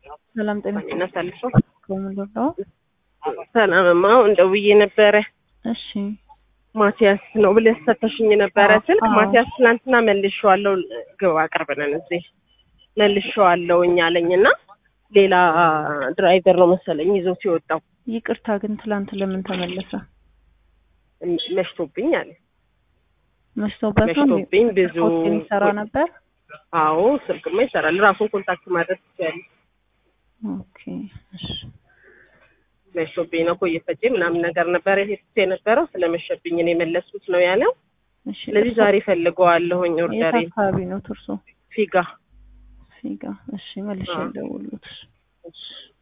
ሰላም ጤና እናሳልፈው ከምንለው ሰላምማ አሁን ደውዬ ነበረ። እሺ ማቲያስ ነው ብለሽ ሰተሽኝ ነበረ አዎ፣ ስልክ። አዎ። ማቲያስ ትናንትና መልሼዋለሁ፣ ግባ አቅርበናል እዚህ መልሼዋለሁ እኛ አለኝ እና ሌላ ድራይቨር ነው መሰለኝ ይዞት የወጣው ይቅርታ ግን ትላንት ለምን ተመለሰ? መሽቶብኝ አለ። መሽቶበት ነው እንዴ? መሽቶብኝ ብዙ ፖስት የሚሰራ ነበር። አዎ ስልክማ ይሰራል። ራሱን ኮንታክት ማድረግ ትችያለሽ። ኦኬ እሺ መሽቶብኝ ነው እኮ እየፈጀ ምናምን ነገር ነበረ ሄድኩት የነበረው ስለመሸብኝ ነው የመለስኩት ነው ያለው። እሺ ስለዚህ ዛሬ ፈልገዋለሁኝ የት ኦርደሬን አካባቢ ነው ትርሶ? ፊጋ ፊጋ። እሺ መልሼ አዎ። ልደውልልዎት። እሺ